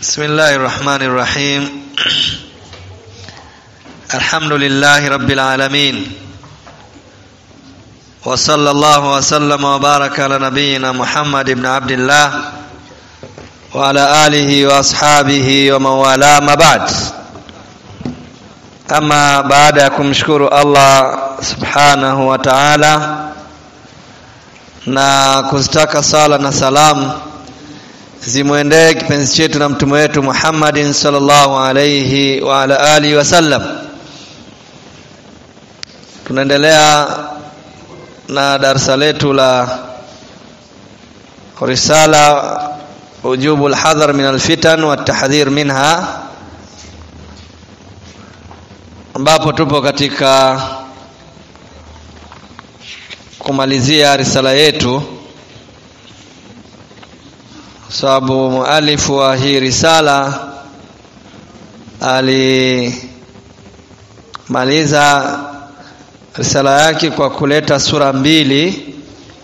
بسم الله الرحمن الرحيم الحمد لله رب العالمين وصلى الله وسلم وبارك على نبينا محمد بن عبد الله وعلى آله وأصحابه ومن والاه ما بعد ama baada ya kumshukuru Allah subhanahu wa ta'ala na kuzitaka sala na salamu zimwendee kipenzi chetu na mtume wetu Muhammadin sallallahu alayhi wa ala alihi wasallam tunaendelea na darasa letu la risala ujubu alhadhar min alfitan wa tahdhir minha ambapo tupo katika kumalizia risala yetu sababu mualifu wa hii risala alimaliza risala yake kwa kuleta sura mbili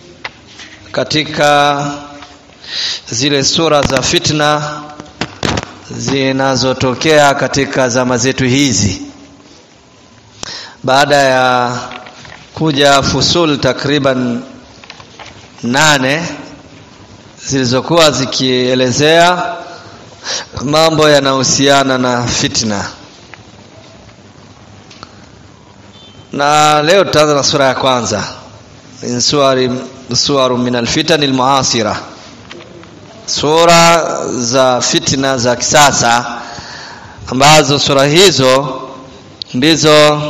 katika zile sura za fitna zinazotokea katika zama zetu hizi baada ya kuja fusul takriban nane zilizokuwa zikielezea mambo yanayohusiana na fitna na leo tutaanza na sura ya kwanza min suwari suwaru min alfitan almuasira sura za fitna za kisasa ambazo sura hizo ndizo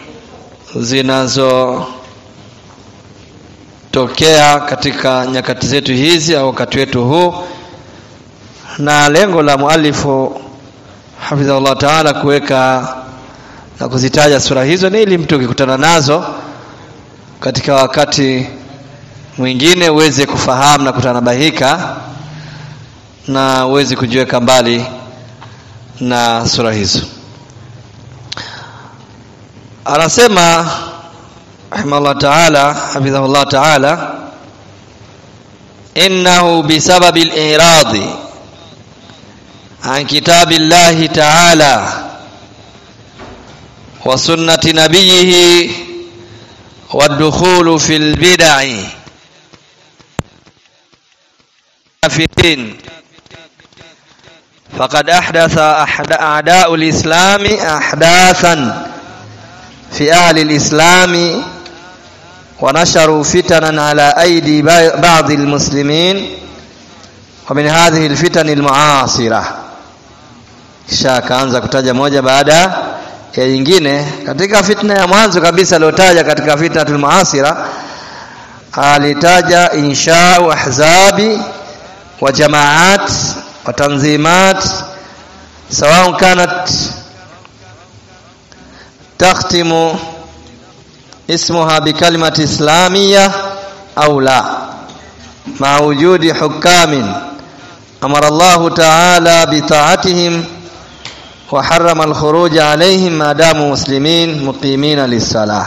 zinazotokea katika nyakati zetu hizi au wakati wetu huu na lengo la mualifu hafidhahullah taala kuweka na kuzitaja sura hizo ni ili mtu ukikutana nazo katika wakati mwingine uweze kufahamu na kutanabahika na uweze kujiweka mbali na sura hizo anasema rahimahullah taala hafidhahullah taala innahu bisababi al-i'radi an kitabi llahi taala wa sunnati nabiyhi والدخول في البدع كافرين فقد أحدث أعداء الإسلام أحداثا في أهل الإسلام ونشروا فتنا على أيدي بعض المسلمين ومن هذه الفتن المعاصرة kisha akaanza kutaja moja baada ya nyingine katika fitna ya mwanzo kabisa aliyotaja katika fitnatul muasira alitaja inshau ahzabi wa jamaat wa tanzimat sawa kanat تختم اسمها بكلمة إسلامية أو لا مع وجود حكام أمر الله تعالى بطاعتهم وحرم الخروج عليهم ما داموا مسلمين مقيمين للصلاة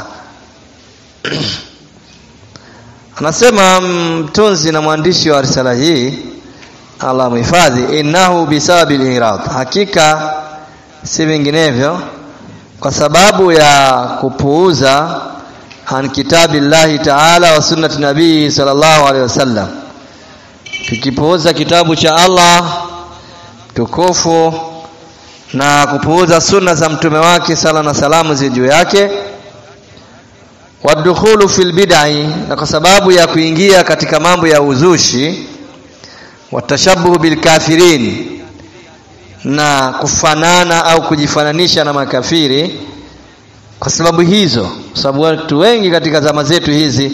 anasema mtunzi na mwandishi wa risala hii Allah muhifadhi innahu bisababi al-irad hakika si vinginevyo kwa sababu ya kupuuza an kitabi llahi taala wa sunnati nabii sallallahu alaihi wasallam tukipuuza kitabu cha Allah tukufu na kupuuza sunna za mtume wake sala na salamu zi juu yake wadukhulu fil bid'i na kwa sababu ya kuingia katika mambo ya uzushi watashabuhu bil kafirin na kufanana au kujifananisha na makafiri kwa sababu hizo kwa sababu watu wengi katika zama zetu hizi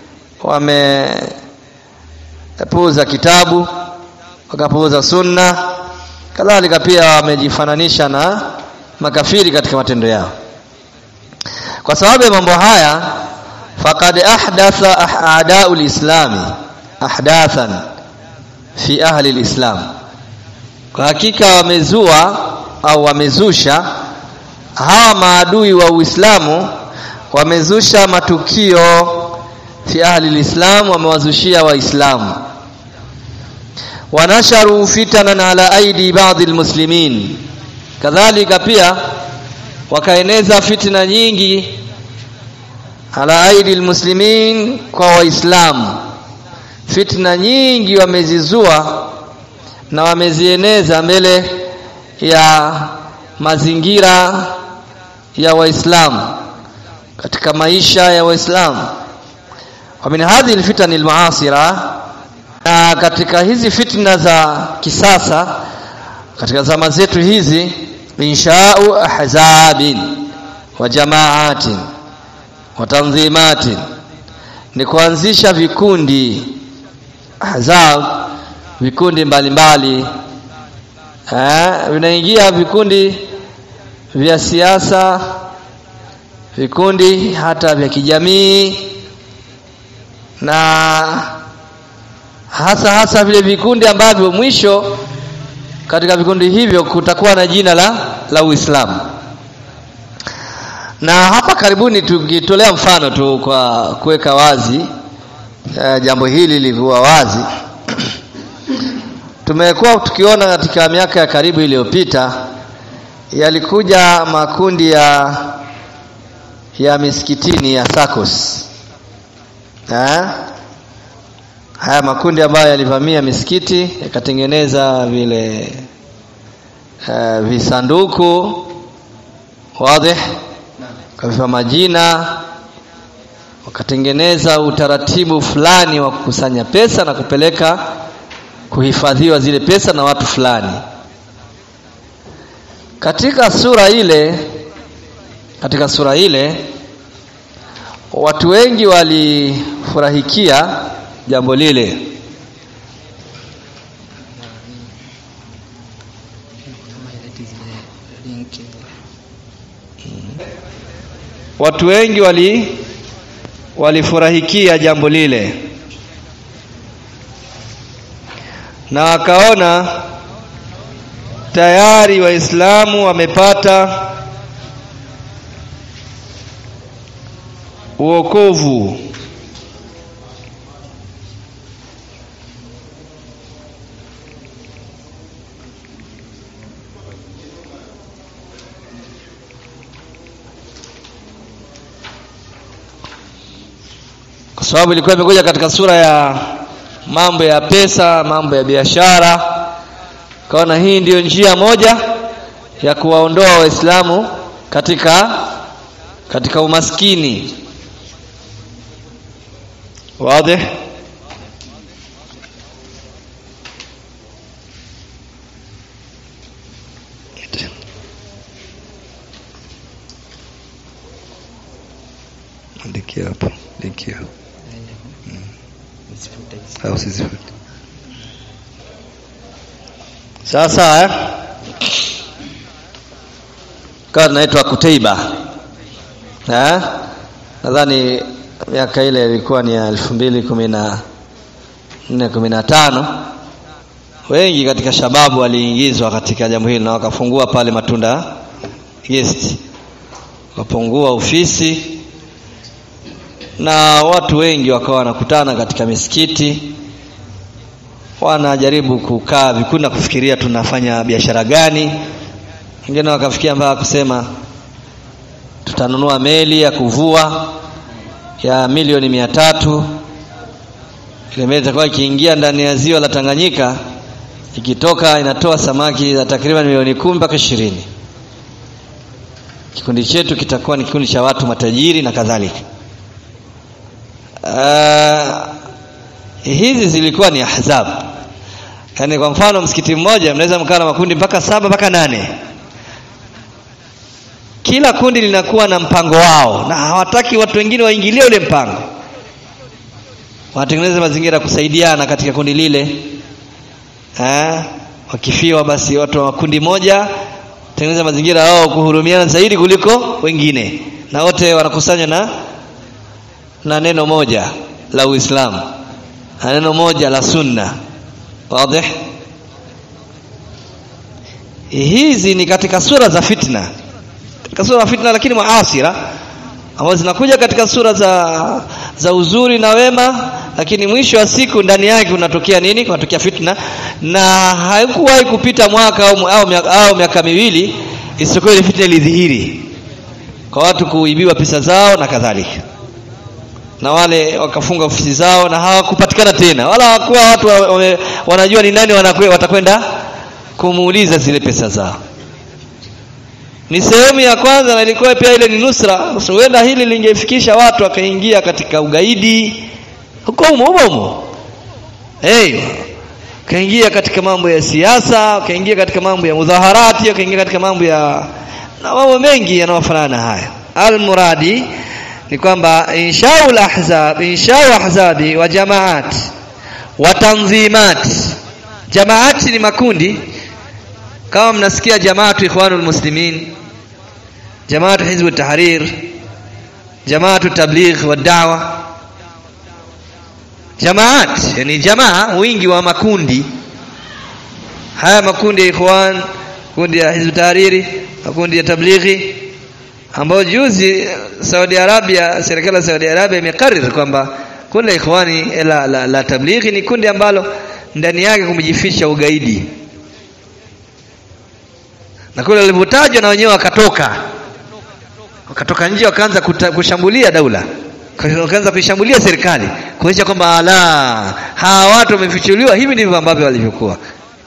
wamepuuza kitabu wakapuuza sunna kadhalika pia wamejifananisha na makafiri katika matendo yao kwa sababu ya mambo haya faqad ahdatha a'da'u lislami ahdathan fi ahli alislam kwa hakika wamezua au wamezusha hawa maadui wa Uislamu wamezusha matukio fi ahli alislam wamewazushia waislamu wanasharu fitanan ala aidi baadhi almuslimin kadhalika pia wakaeneza fitna nyingi ala aidi almuslimin kwa waislamu fitna nyingi wamezizua na wamezieneza mbele ya mazingira ya waislamu katika maisha ya waislamu wa min hadhihi alfitan almuasira na katika hizi fitna za kisasa katika zama zetu hizi inshau ahzabin wa jamaatin wa tanzimatin ni kuanzisha vikundi ahzab vikundi mbalimbali eh vinaingia vikundi vya siasa vikundi hata vya kijamii na hasa hasa vile vikundi ambavyo mwisho katika vikundi hivyo kutakuwa na jina la la Uislamu na hapa karibuni tukitolea mfano tu kwa kuweka wazi uh, jambo hili lilikuwa wazi tumekuwa tukiona katika miaka ya karibu iliyopita yalikuja makundi ya ya misikitini ya SACCOS ha? haya makundi ambayo yalivamia misikiti yakatengeneza vile uh, visanduku wazi kavipa majina wakatengeneza utaratibu fulani wa kukusanya pesa na kupeleka kuhifadhiwa zile pesa na watu fulani katika sura ile katika sura ile watu wengi walifurahikia jambo lile watu wengi wali walifurahikia jambo lile na wakaona tayari waislamu wamepata uokovu kwa sababu ilikuwa imekuja katika sura ya mambo ya pesa mambo ya biashara kaona hii ndiyo njia moja ya kuwaondoa waislamu katika katika umaskini wazi andikia hapo andikia au sizifute sasa eh? kawa tunaitwa Kuteiba eh? nadhani miaka ile ilikuwa ni ya elfu mbili kumi na nne kumi na tano wengi katika shababu waliingizwa katika jambo hili na wakafungua pale matunda guest wakapungua ofisi na watu wengi wakawa wanakutana katika misikiti wanajaribu kukaa vikundi na kufikiria tunafanya biashara gani wengine wakafikia mpaka kusema tutanunua meli ya kuvua ya milioni mia tatu ile meli itakuwa ikiingia ndani ya ziwa la Tanganyika ikitoka inatoa samaki za takriban milioni kumi mpaka ishirini kikundi chetu kitakuwa ni kikundi cha watu matajiri na kadhalika uh, hizi zilikuwa ni ahzab yaani kwa mfano msikiti mmoja mnaweza mkaa na makundi mpaka saba mpaka nane kila kundi linakuwa na mpango wao na hawataki watu wengine waingilie ule mpango wanatengeneza mazingira ya kusaidiana katika kundi lile ha? wakifiwa basi watu wa kundi moja tengeneza mazingira yao kuhurumiana zaidi kuliko wengine na wote wanakusanya na na neno moja la Uislamu na neno moja la Sunna wazi hizi ni katika sura za fitna katika sura za fitna lakini muasira ambazo zinakuja katika sura za za uzuri na wema lakini mwisho wa siku ndani yake kunatokea nini kunatokea fitna na haikuwahi kupita mwaka au, au, miaka, au miaka miwili isipokuwa ile fitna ilidhihiri kwa watu kuibiwa pesa zao na kadhalika na wale wakafunga ofisi zao na hawakupatikana tena wala hawakuwa watu wa, wa, wanajua ni nani wanakwe, watakwenda kumuuliza zile pesa zao ni sehemu ya kwanza na ilikuwa pia ile ni nusra huenda hili lingefikisha watu wakaingia katika ugaidi huko humo humo hey, kaingia katika mambo ya siasa kaingia katika mambo ya mudhaharati kaingia katika mambo ya na mambo mengi yanayofanana na haya almuradi ni kwamba inshaul ahzab inshau ahzabi wa jamaat wa tanzimat jamaati ni makundi kama mnasikia jamaatu ikhwanul muslimin jamaatu hizbu tahrir jamaatu tabligh wa da'wa jamaat yani jamaa wingi wa makundi haya makundi ya ikhwan kundi ya hizbu tahriri makundi ya tablighi ambao juzi Saudi Arabia serikali ya Saudi Arabia imekariri kwamba kundi la ikhwani la, la, la tablighi ni kundi ambalo ndani yake kumejificha ugaidi na kule walivyotajwa na wenyewe wakatoka wakatoka nje wakaanza kushambulia daula wakaanza kuishambulia serikali kuonyesha kwamba la hawa watu wamefichuliwa hivi ndivyo ambavyo walivyokuwa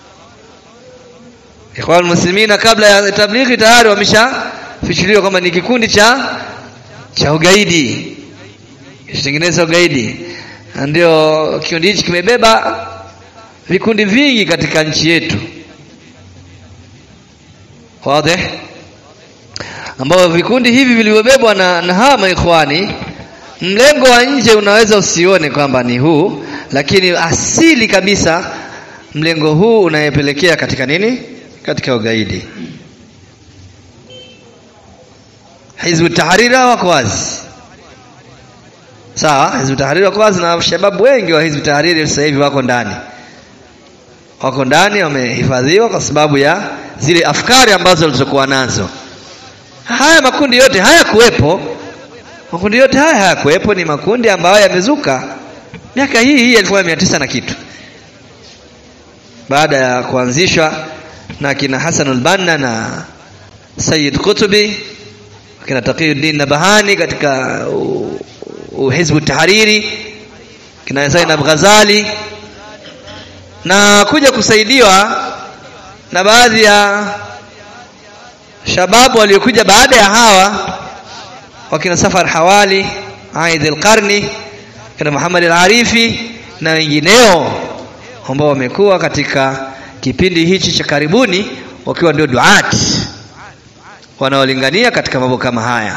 ikhwan muslimina kabla ya tablighi tayari wameshafichuliwa kwamba ni kikundi cha cha ugaidi kitengeneza ugaidi ndio kikundi hichi kimebeba vikundi vingi katika nchi yetu wazi ambao vikundi hivi vilivyobebwa na, na hawa maikhwani mlengo wa nje unaweza usione kwamba ni huu lakini asili kabisa mlengo huu unayepelekea katika nini katika ugaidi hizbu tahariri wako wazi sawa hizbu tahariri wako wazi na shababu wengi wa hizbu tahariri sasa hivi wako ndani wako ndani wamehifadhiwa kwa sababu ya zile afkari ambazo walizokuwa nazo haya makundi yote hayakuwepo makundi yote haya hayakuwepo ni makundi ambayo yamezuka miaka hii hii elfu mia tisa na kitu baada ya kuanzishwa na kina Hassan al-Banna na Sayyid Qutbi kina Taqiyuddin Nabahani katika Hizbu Tahariri kina Zainab Ghazali na kuja kusaidiwa na baadhi ya shababu waliokuja baada ya hawa wakina Safar Hawali Aid al-Qarni kina Muhammad al-Arifi na wengineo ambao wamekuwa katika kipindi hichi cha karibuni wakiwa ndio duat wanaolingania katika mambo kama haya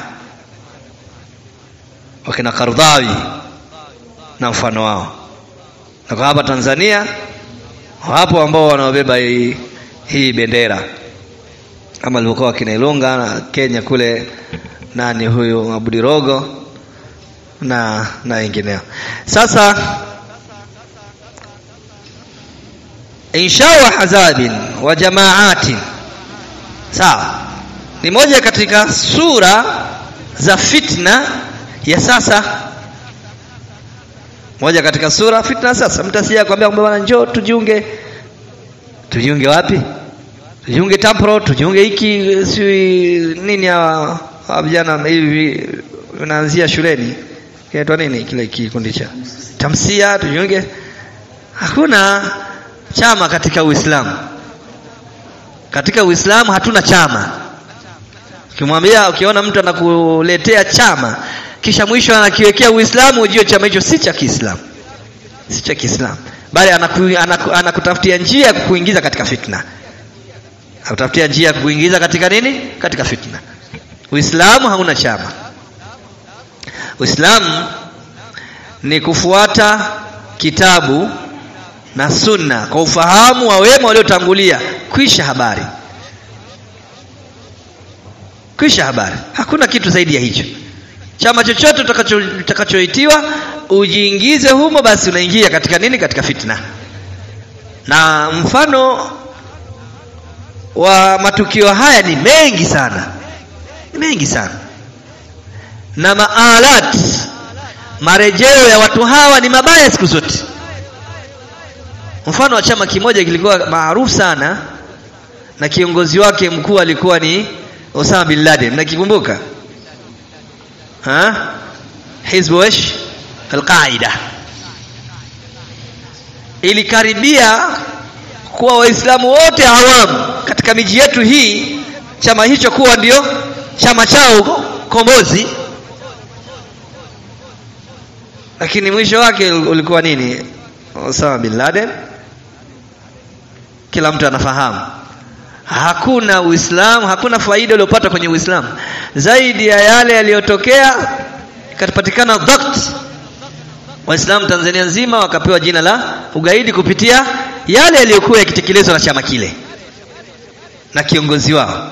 wakina Kardhawi na mfano wao na kwa hapa Tanzania wapo ambao wanaobeba hii, hii bendera kama alivyokuwa wakina Ilunga na Kenya kule nani huyu Abudirogo na na wengineo sasa insha wa hazabin wa jamaatin sawa ni moja katika sura za fitna ya sasa moja katika sura fitna sasa mtu asije akwambia kwamba bwana njoo tujiunge tujiunge wapi tujiunge tampro tujiunge hiki si nini hawa vijana hivi vinaanzia shuleni kinaitwa nini kile kikundi cha tamsia tujiunge hakuna chama katika Uislamu katika Uislamu hatuna chama ukimwambia ukiona mtu anakuletea chama kisha mwisho anakiwekea Uislamu ujue chama hicho si cha Kiislamu si cha Kiislamu bali anaku, anaku, anakutafutia njia ya kukuingiza katika fitna akutafutia njia ya kukuingiza katika nini katika fitna Uislamu hauna chama Uislamu ni kufuata kitabu na sunna kwa ufahamu wa wema waliotangulia kwisha habari kwisha habari hakuna kitu zaidi ya hicho chama chochote utakachoitiwa ujiingize humo basi unaingia katika nini katika fitna na mfano wa matukio haya ni mengi sana ni mengi sana na maalat marejeo ya watu hawa ni mabaya siku zote mfano wa chama kimoja kilikuwa maarufu sana na kiongozi wake mkuu alikuwa ni Osama bin Laden mnakikumbuka ha Hizbu ish al-Qaida ilikaribia kuwa waislamu wote awamu katika miji yetu hii chama hicho kuwa ndio chama chao kombozi lakini mwisho wake ulikuwa nini Osama bin Laden kila mtu anafahamu hakuna uislamu hakuna faida iliyopata kwenye uislamu zaidi ya yale yaliyotokea ikapatikana dhakt waislamu Tanzania nzima wakapewa jina la ugaidi kupitia yale yaliyokuwa yakitekelezwa na chama kile na kiongozi wao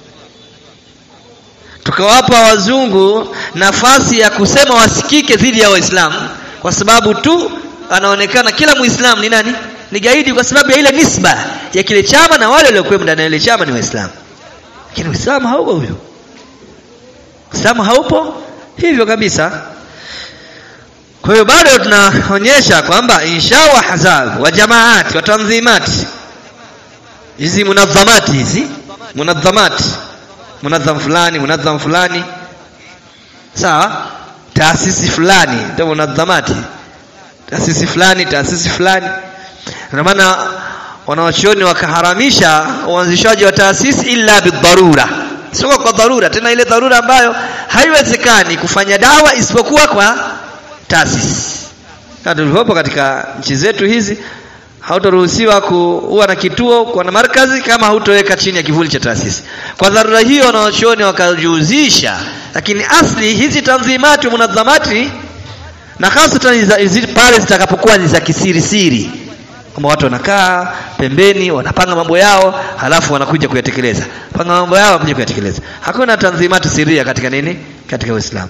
tukawapa wazungu nafasi ya kusema wasikike dhidi ya waislamu kwa sababu tu anaonekana kila muislamu ni nani ni gaidi kwa sababu ya ile nisba ya kile chama na wale waliokuwa ndani ya ile chama ni waislamu lakini uislamu haupo huyo uislamu haupo hivyo kabisa kwa hiyo bado tunaonyesha kwamba insha wa hazab wa jamaati wa tanzimati hizi munadhamati hizi munadhamati munadham fulani munadham fulani sawa taasisi fulani ndio munadhamati taasisi fulani taasisi fulani ndio maana wanawachuoni wakaharamisha uanzishaji wa taasisi illa bidharura sio kwa dharura tena ile dharura ambayo haiwezekani kufanya dawa isipokuwa kwa taasisi na tulipopo katika nchi zetu hizi hautaruhusiwa kuwa na kituo kwa na markazi kama hautoweka chini ya kivuli cha taasisi kwa dharura hiyo wanawachuoni wakajihusisha lakini asli hizi tanzimati munadhamati na hasa pale zitakapokuwa ni za kisiri siri kwamba watu wanakaa pembeni wanapanga mambo yao halafu wanakuja kuyatekeleza panga mambo yao wanakuja kuyatekeleza hakuna tanzimati siria katika nini katika uislamu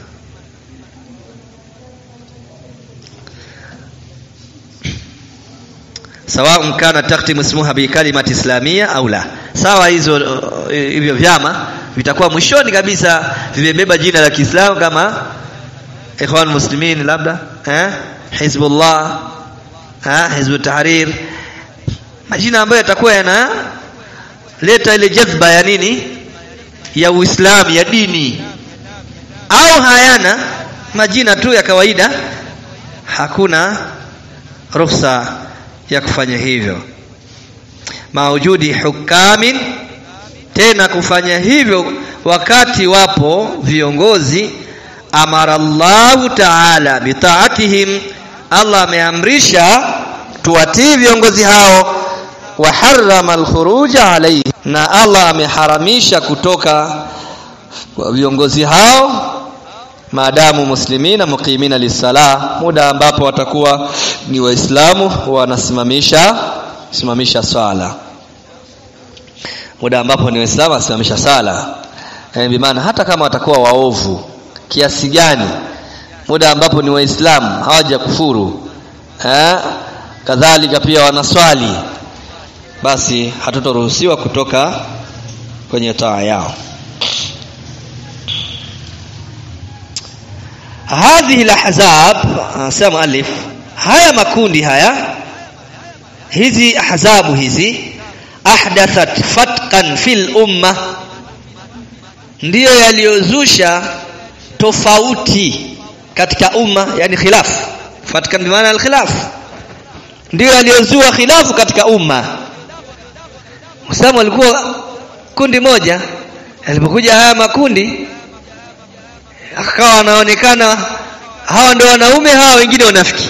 sawa kana takhtimu ismuha bi kalimati islamia au la sawa hizo hivyo vyama vitakuwa mwishoni kabisa vimebeba jina la Kiislamu kama ikhwan muslimin labda eh hizbullah eh hizb tahrir majina ambayo yatakuwa yana leta ile jazba ya nini ya Uislamu ya dini au hayana majina tu ya kawaida hakuna ruhusa ya kufanya hivyo maujudi hukamin tena kufanya hivyo wakati wapo viongozi amara Allahu taala bitaatihim Allah ameamrisha tuwatii viongozi hao wa harrama alkhuruja alayhi na Allah ameharamisha kutoka kwa viongozi hao maadamu muslimina muqimina lisala muda ambapo watakuwa ni waislamu wanasimamisha simamisha swala muda ambapo ni waislamu wanasimamisha sala yani bimaana hata kama watakuwa waovu kiasi gani muda ambapo ni waislamu hawaja kufuru eh kadhalika pia wanaswali basi hatutoruhusiwa kutoka kwenye taa yao hadhihi alahzab anasema alif haya makundi haya hizi ahzabu hizi ahdathat fatqan fil umma ndiyo yaliyozusha tofauti katika umma yani khilaf fatkan bimaana alkhilaf ndiyo yaliyozua khilafu katika umma Muislamu alikuwa kundi moja alipokuja haya makundi akawa wanaonekana hawa ndio wanaume hawa wengine wanafiki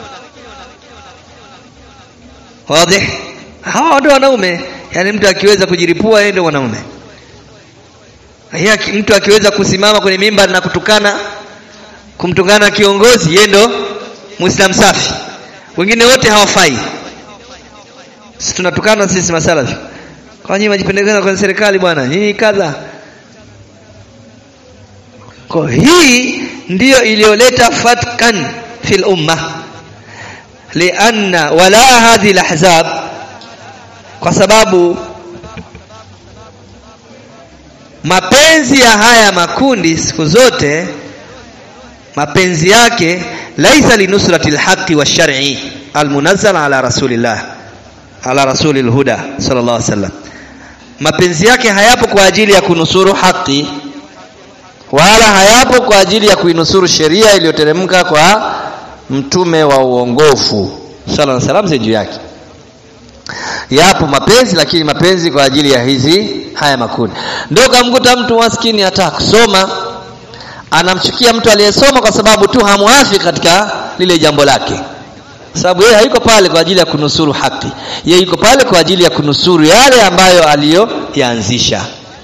wazi hawa ndio wanaume yani mtu akiweza kujiripua yeye ndio mwanaume Haya mtu akiweza kusimama kwenye mimba na kutukana kumtukana kiongozi yeye ndo muislam safi wengine wote hawafai sisi tunatukana sisi masalafi kwa nyinyi majipendekeza kwenye serikali bwana nyinyi kadha kwa hii ndiyo iliyoleta fatkan fil umma lianna wala hadhi alahzab kwa sababu mapenzi ya haya makundi siku zote mapenzi yake laisa linusrati lhaqi washari almunazzal ala rasulillah ala rasulil huda sallallahu alaihi wasallam mapenzi yake hayapo kwa ajili ya kunusuru haki wala hayapo kwa ajili ya kuinusuru sheria iliyoteremka kwa mtume wa uongofu sallallahu alaihi wasallam juu yake yapo mapenzi lakini mapenzi kwa ajili ya hizi haya makundi ndio kamkuta mtu maskini hata kusoma anamchukia mtu aliyesoma kwa sababu tu hamwafi katika lile jambo lake sababu yeye hayuko pale kwa ajili ya kunusuru haki yeye yuko pale kwa ajili ya kunusuru yale ambayo aliyoyaanzisha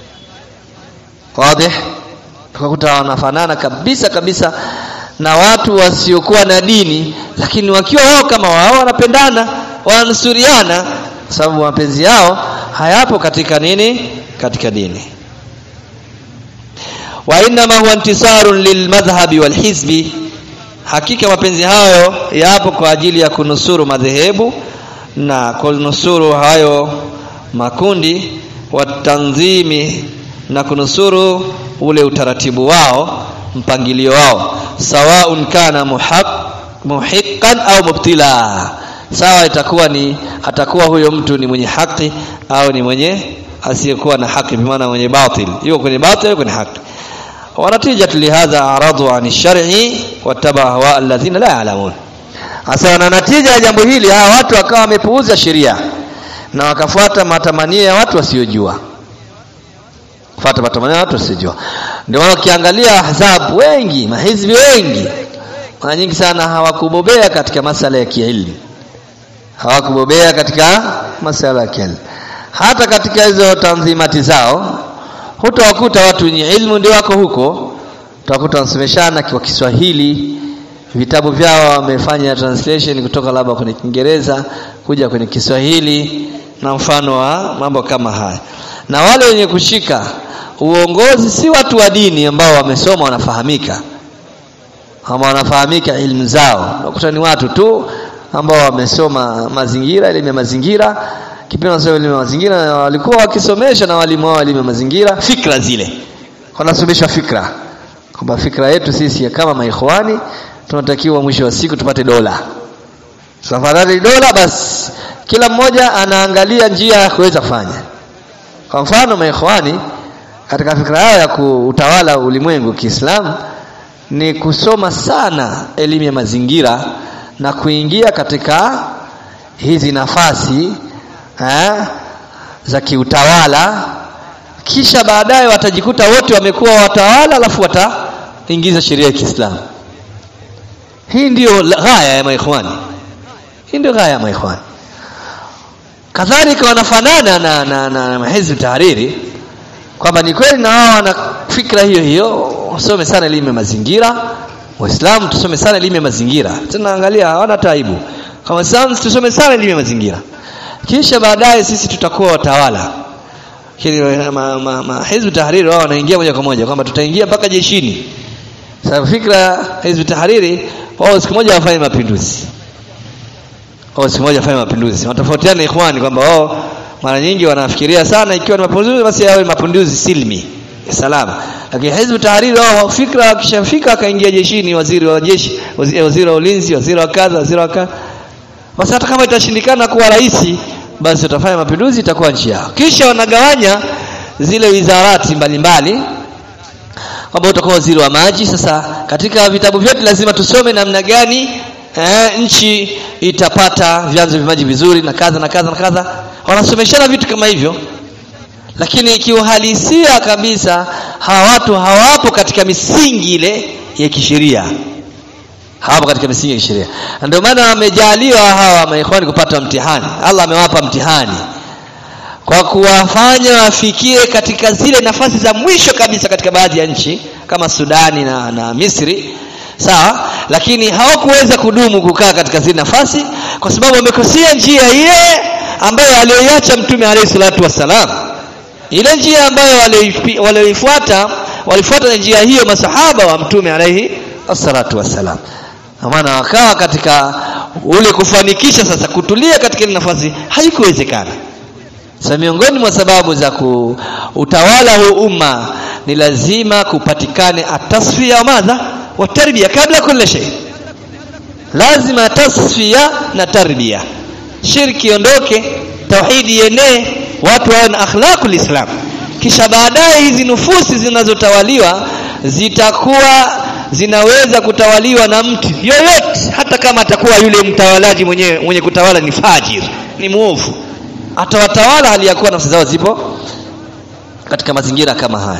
wazi tukakuta wanafanana kabisa kabisa na watu wasiokuwa na dini lakini wakiwa wao kama wao wanapendana wananusuriana sababu mapenzi yao hayapo katika nini katika dini wa inma huwa intisarun lilmadhhabi walhizbi hakika mapenzi hayo yapo kwa ajili ya kunusuru madhehebu na kunusuru hayo makundi watanzimi na kunusuru ule utaratibu wao mpangilio wao sawaun kana muhaq, muhiqqan au mubtila sawa itakuwa ni atakuwa huyo mtu ni mwenye haki au ni mwenye asiyekuwa na haki bimaana mwenye batil yuko kwenye batil yuko kwenye haki wanatija lihadha aradu an shar'i wataba hawa alladhina la ya'lamun hasa na natija ya jambo hili hawa watu wakawa wamepuuza sheria na wakafuata matamanio ya watu wasiojua fuata matamanio ya watu wasiojua ndio maana ukiangalia ahzab wengi mahizbi wengi mara nyingi sana hawakubobea katika masala ya kielimu hawakubobea katika masala ya kielimu hata katika hizo tanzimati zao hutawakuta watu wenye ilmu ndio wako huko utawakuta wanasomeshana kwa Kiswahili vitabu vyao wamefanya translation kutoka labda kwenye Kiingereza kuja kwenye Kiswahili na mfano wa mambo kama haya na wale wenye kushika uongozi si watu wa dini ambao wamesoma wanafahamika ama wanafahamika ilmu zao unakuta ni watu tu ambao wamesoma mazingira elimu ya mazingira kipindi wanasoma elimu ya mazingira walikuwa wakisomesha na walimu wao elimu ya mazingira fikra zile wanasomeshwa fikra kwamba fikra yetu sisi kama maikhwani tunatakiwa mwisho wa siku tupate dola safari dola basi kila mmoja anaangalia njia ya kuweza kufanya kwa mfano maikhwani katika fikra yao ya kuutawala ulimwengu Kiislamu ni kusoma sana elimu ya mazingira na kuingia katika hizi nafasi eh, za kiutawala kisha baadaye watajikuta wote wamekuwa watawala alafu wataingiza sheria ya Kiislamu hii ndiyo ghaya ya maikhwani hii ndio ghaya ya maikhwani kadhalika wanafanana na, na, na, na hizbi tahariri kwamba ni kweli na wao wana fikra hiyo hiyo wasome sana elimu ya mazingira waislamu tusome sana elimu ya mazingira tena angalia hawana taibu kama waislamu tusome sana elimu ya mazingira kisha baadaye sisi tutakuwa watawala kile ma, ma, ma, hizbu tahariri wao wanaingia moja kwa moja kwamba tutaingia mpaka jeshini sababu fikra hizbu tahariri wao siku moja wafanye mapinduzi wao siku moja wafanye mapinduzi wanatofautiana ikhwani kwamba wao mara nyingi wanafikiria sana ikiwa ni mapinduzi basi yawe mapinduzi silmi salama lakini hizbu tahariri wao fikra wakishafika akaingia jeshini waziri wa jeshi waziri, waziri wa ulinzi waziri wa kadha waziri wa kadha basi hata kama itashindikana kuwa rais basi utafanya mapinduzi itakuwa nchi yao kisha wanagawanya zile wizarati mbalimbali kwamba utakuwa waziri wa maji sasa katika vitabu vyote lazima tusome namna gani eh, nchi itapata vyanzo vya maji vizuri na kadha na kadha na kadha wanasomeshana vitu kama hivyo lakini kiuhalisia kabisa hawa watu hawapo katika misingi ile ya kisheria hawapo katika misingi ya kisheria ndio maana wamejaliwa hawa maikhwani kupata mtihani Allah amewapa mtihani kwa kuwafanya wafikie katika zile nafasi za mwisho kabisa katika baadhi ya nchi kama Sudani na, na Misri sawa lakini hawakuweza kudumu kukaa katika zile nafasi kwa sababu wamekosea njia ile ambayo aliyoiacha mtume alayhi salatu wassalam ile njia ambayo walioifuata walifuata na njia hiyo masahaba wa mtume alayhi salatu wassalam maana wakawa katika ule kufanikisha sasa kutulia katika ile nafasi haikuwezekana sasa miongoni mwa sababu za utawala huu umma ni lazima kupatikane atasfia madha wa tarbia kabla kulli shay lazima tasfia na tarbia shirki ondoke tauhidi ienee watu wawe na akhlaqul islam kisha baadaye hizi nufusi zinazotawaliwa zitakuwa zinaweza kutawaliwa na mtu yoyote hata kama atakuwa yule mtawalaji mwenye, mwenye kutawala ni fajir ni muovu atawatawala hali ya kuwa nafsi zao zipo katika mazingira kama haya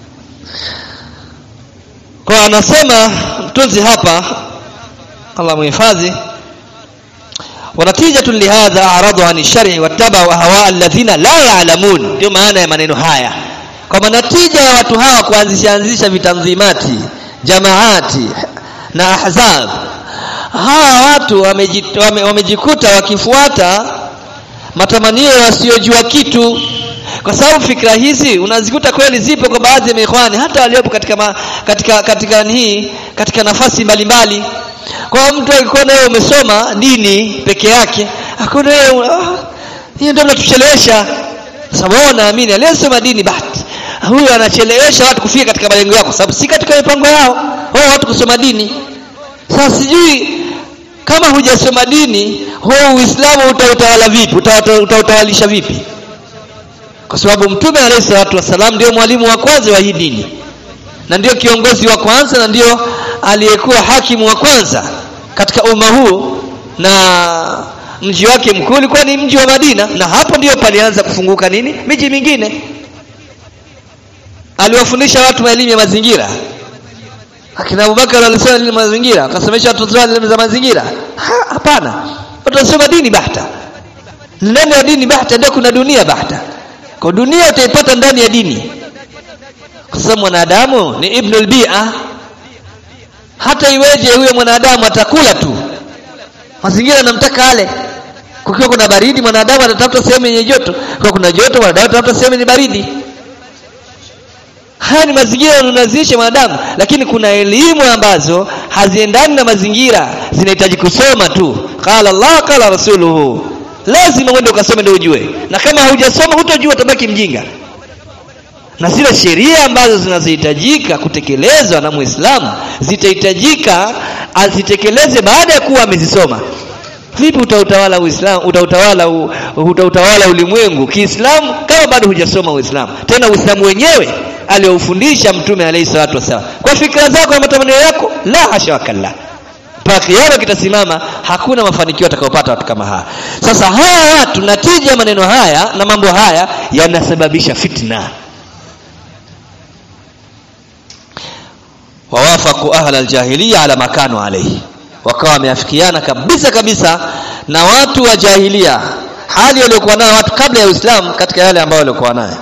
kwa anasema mtunzi hapa Allah muhifadhi ونتيجة لهذا أعرضوا عن الشرع واتبعوا أهواء الذين لا يعلمون ndio maana ya maneno haya kama natija ya watu hawa kuanzisha anzisha vitanzimati jamaati na ahzab hawa watu wamejikuta wame, wame wakifuata matamanio yasiyojua kitu kwa sababu fikra hizi unazikuta kweli zipo kwa baadhi ya maikhwani hata waliopo katika ma, katika katika hii katika nafasi mbalimbali kwa mtu akikuona wewe umesoma dini peke yake akaona wewe hiyo ndio mnatuchelewesha sababu naamini aliyesoma dini bahati huyu anachelewesha watu kufika katika malengo yao sababu si katika mipango yao wao watu kusoma dini sasa sijui kama hujasoma dini huo uislamu utautawala vipi utautawalisha vipi kwa sababu mtume alayhi salatu wasalam ndio mwalimu wa kwanza wa hii dini na ndio kiongozi wa kwanza na ndio aliyekuwa hakimu wa kwanza katika umma huu na mji wake mkuu ulikuwa ni mji wa Madina na hapo ndio palianza kufunguka nini miji mingine aliwafundisha watu elimu ya mazingira akina Abubakar alisema elimu ya mazingira akasomesha watoto wao elimu za mazingira hapana watu wasoma dini bahta ndani ya dini bahta ndio kuna dunia bahta kwa dunia utaipata ndani ya dini kwa sababu mwanadamu ni ibnul bi'a hata iweje huyo mwanadamu atakula tu mazingira yanamtaka ale kukiwa kuna baridi mwanadamu atatafuta sehemu yenye joto kwa kuna joto mwanadamu atatafuta sehemu yenye baridi haya ni mazingira yanunazisha mwanadamu lakini kuna elimu ambazo haziendani na mazingira zinahitaji kusoma tu qala Allah qala rasuluhu lazima uende ukasome ndio ujue na kama hujasoma hutojua utabaki mjinga na zile sheria ambazo zinazohitajika kutekelezwa na Muislamu zitahitajika azitekeleze baada ya kuwa amezisoma. Vipi utautawala Uislamu, utautawala u, utautawala ulimwengu Kiislamu kama bado hujasoma Uislamu? Tena Uislamu wenyewe aliofundisha Mtume alayhi salatu wasallam. Kwa fikra zako na matamanio yako, la hasha wakalla. Mpaka kiama kitasimama, hakuna mafanikio atakayopata watu kama haya. Sasa hawa watu, natija ya maneno haya na mambo haya yanasababisha fitna. wawafaku ahla aljahiliya ala makanu alayhi wakawa wameafikiana kabisa kabisa na watu wa jahilia hali waliokuwa nayo watu kabla ya Uislamu katika yale ambayo walikuwa nayo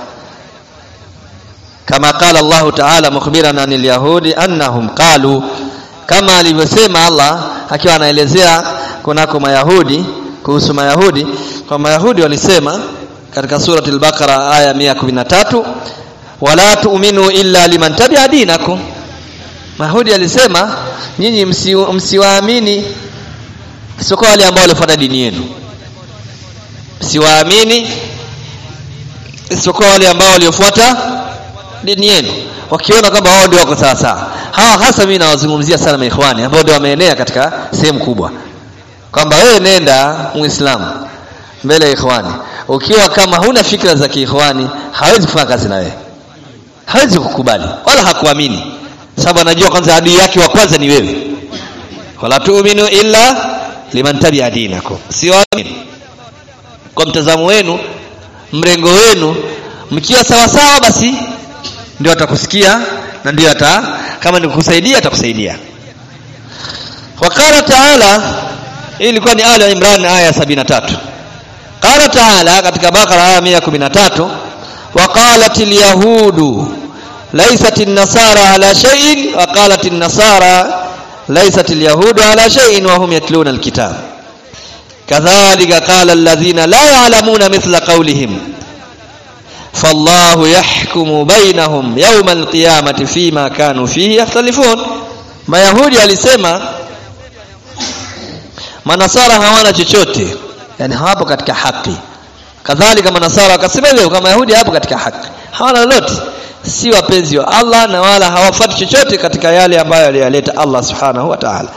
kama qala Allah ta'ala mukhbiran anil yahudi annahum qalu kama alivyosema Allah akiwa anaelezea kunako mayahudi kuhusu mayahudi kwa mayahudi walisema katika surati al-Baqara aya 113 wala tu'minu illa liman tabi'a dinakum Mahudi alisema nyinyi msiwaamini msi sio wale ambao walifuata dini yenu. Msiwaamini isipokuwa wale ambao waliofuata dini yenu wakiona kwamba wao ndio wako sawa sawa. Hawa hasa mimi nawazungumzia sana maikhwani ambao ndio wameenea katika sehemu kubwa. Kwamba wewe nenda Muislamu mbele ya ikhwani. Ukiwa kama huna fikra za kiikhwani, hawezi kufanya kazi na wewe. Hawezi kukubali wala hakuamini sababu anajua kwanza adui yake wa kwanza ni wewe wala tu'minu illa liman tabi'a dinakum siwaamini kwa mtazamo wenu mrengo wenu mkiwa sawa sawa basi ndio atakusikia na ndio ata kama ni kukusaidia atakusaidia wakala taala hii ilikuwa ni ala imran aya 73 qala taala katika bakara aya 113 وقالت اليهود ليست النصارى على شيء وقالت النصارى ليست اليهود على شيء وهم يتلون الكتاب كذلك قال الذين لا يعلمون مثل قولهم فالله يحكم بينهم يوم القيامة فيما كانوا فيه يختلفون mayahudi alisema manasara hawana chochote yani hawapo katika haki kadhalika manasara wakasema hivyo kama yahudi hapo katika haki hawana lolote si wapenzi wa Allah na wala hawafuati chochote katika yale ambayo aliyaleta Allah subhanahu wa ta'ala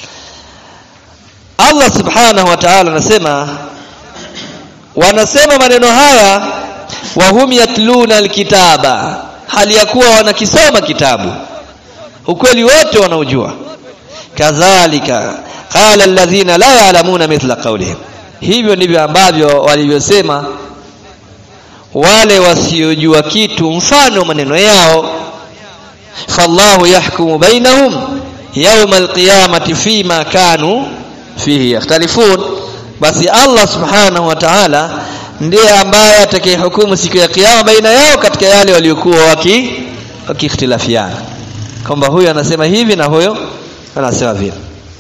Allah subhanahu wa ta'ala anasema wanasema maneno haya wa hum yatluna alkitaba hali ya kuwa wanakisoma kitabu ukweli wote wanaujua kadhalika qala alladhina la ya'lamuna mithla qawlihim hivyo ndivyo ambavyo walivyosema wale wasiojua kitu mfano maneno yao fallahu yahkumu bainahum yawma alqiyamati fima kanu fihi yakhtalifun basi Allah subhanahu wa ta'ala ndiye ambaye atakayehukumu siku ya kiyama baina yao katika yale waliokuwa waki wakikhtilafiana kwamba huyu anasema hivi na huyo anasema vile